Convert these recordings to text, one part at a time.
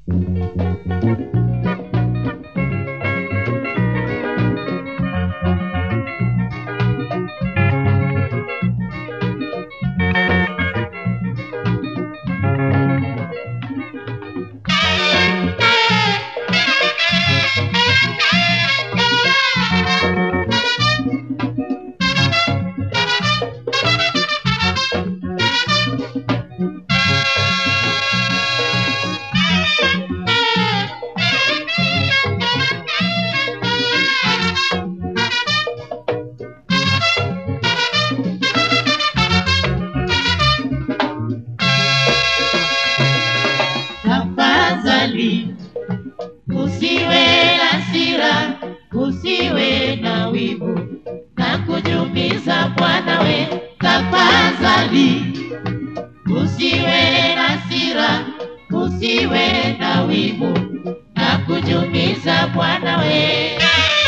Tafadhali usiwe na hasira, usiwe na wivu na kujumiza Bwana we. Tafadhali usiwe na hasira, usiwe na wivu na kujumiza Bwana we.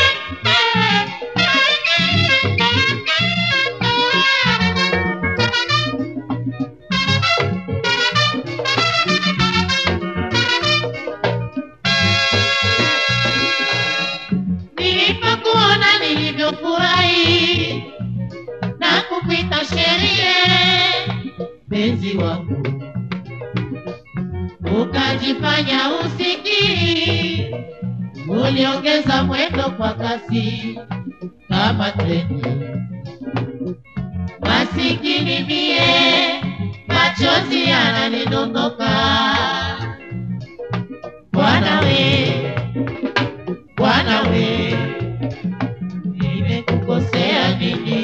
Nilipokuona nilivyofurahi na kukuita sherie, penzi wangu, ukajifanya usikii, uliongeza mwendo kwa kasi kama treni. Masikini mie, machozi yananidondoka. Bwana we, Bwana we, nimekukosea nini?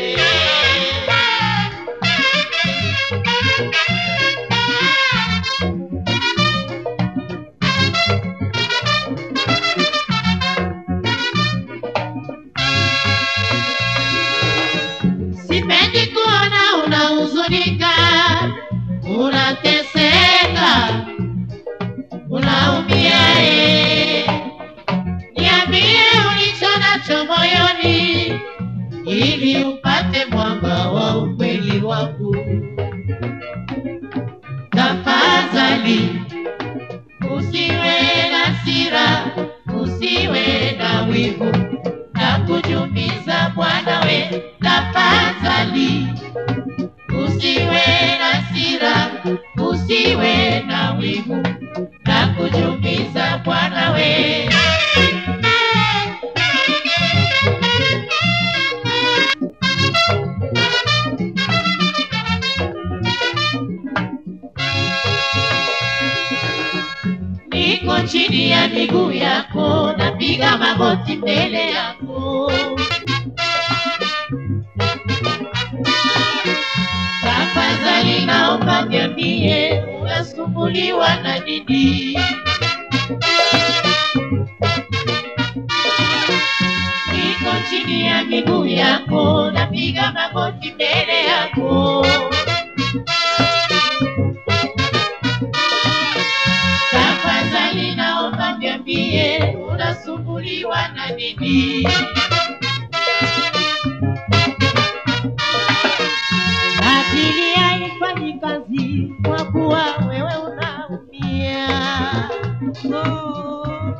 Sipendi kuona unahuzunika, unateseka, unaumia. eh. Niambie ulicho nacho moyoni, ili upate mwanga wa ukweli wangu. Tafadhali usiwe na hasira, usiwe na wivu na kujumiza Bwana we. Tafadhali usiwe na hasira, usiwe na wivu na kujumiza Bwana we. Niko chini ya miguu yako, napiga magoti mbele yako. Tafadhali naomba niambie, unasumbuliwa na nini? Niko chini ya miguu yako, napiga magoti mbele yako. Tafadhali naomba niambie, unasumbuliwa na nini? Akili haifanyi kazi kwa kuwa wewe unaumia. Oh,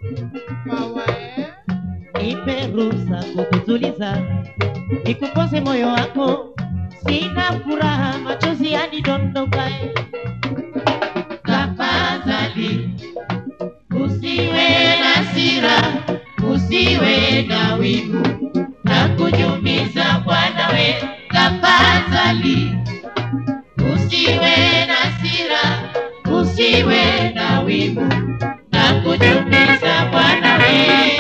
nipe ruhusa kukutuliza, nikupose moyo wako, sina furaha, machozi yanidondoka. Tafadhali usiwe na hasira, usiwe na wivu na kujumiza Bwana we. Tafadhali usiwe na hasira, usiwe na wivu na kujumiza Bwana we.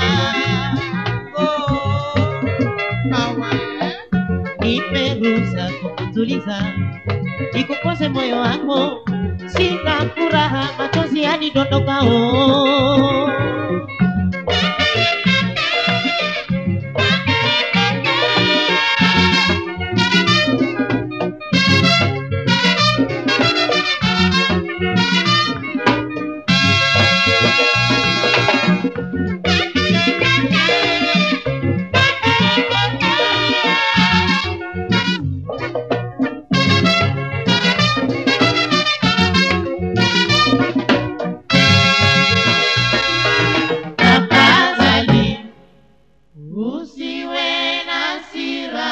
Oh, hawa, eh. nipe ruhusa kukutuliza, nikupose moyo wako, sina furaha, machozi yanidondokao. Tafadhali usiwe na hasira.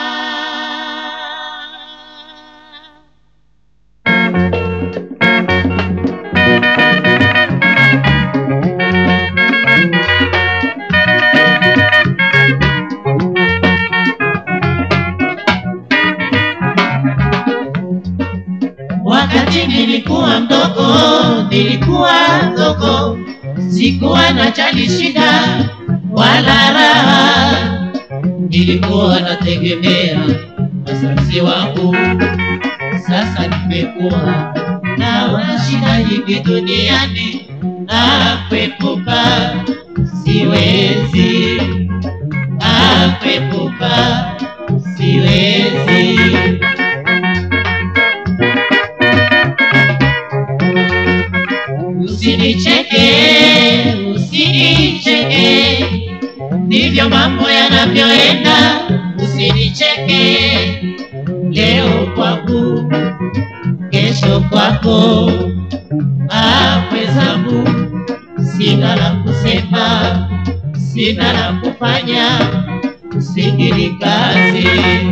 Wakati nilikuwa mdogo, nilikuwa mdogo, sikuwa na chali shida wala raha, nilikuwa nategemea wazazi wangu. Sasa nimekuwa naona shida nyingi duniani, na kuepuka siwezi, na kuepuka siwezi. Usinicheke, usinicheke, ndivyo mambo yanavyoenda. Usinicheke, leo kwangu, kesho kwako. Ah, mwenzangu, sina la kusema, sina la kufanya, usikili kazi.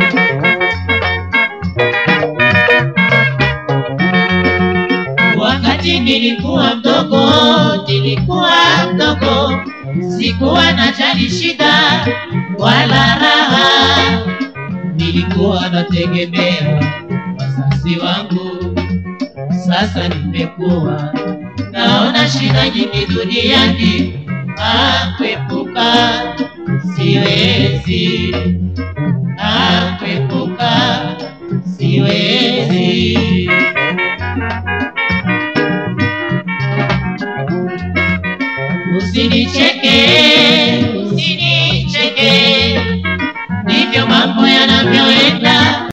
Wakati nilikuwa mdogo, nilikuwa mdogo, sikuwa na jali shida wala raha, nilikuwa nategemea wazazi wangu. Sasa nimekuwa naona shida nyingi duniani, ah, kuepuka siwezi, ah, kuepuka siwezi. Usinicheke,